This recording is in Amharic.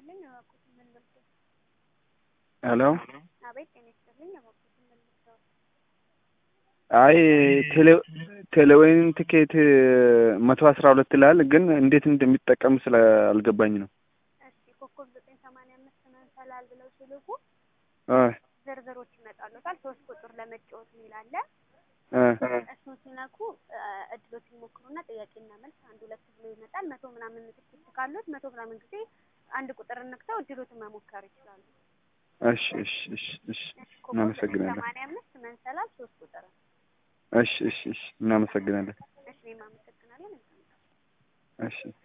ይስጥልኝ እባክዎትን ምን ልርዳዎ? ሄሎ አቤት ጤና ይስጥልኝ እባክዎትን ምን ልርዳዎ? አይ ቴሌ ቴሌዌይን ትኬት መቶ አስራ ሁለት ይላል ግን እንዴት እንደሚጠቀም ስለ አልገባኝ ነው። እሺ ኮከብ ዘጠኝ ሰማንያ አምስት መሰላል ብለው ሲልኩ እ ዝርዝሮች ይመጣልዎታል። ሶስት ቁጥር ለመጫወት የሚል አለ። እ እሱን ሲነኩ እድሎች ይሞክሩና ጥያቄና መልስ አንድ ሁለት ብሎ ይመጣል። መቶ ምናምን ትኬት ካሉት መቶ ምናምን ጊዜ አንድ ቁጥር ነክተው እድሎትን መሞከር ይችላሉ። እሺ እሺ እሺ እሺ እሺ ኮከብ ዘጠኝ እናመሰግናለን። ሰማንያ አምስት መንሰላል ሶስት ቁጥር እሺ እሺ እሺ እናመሰግናለን። እሺ እኔም አመሰግናለሁ። መልካም ቀን። እሺ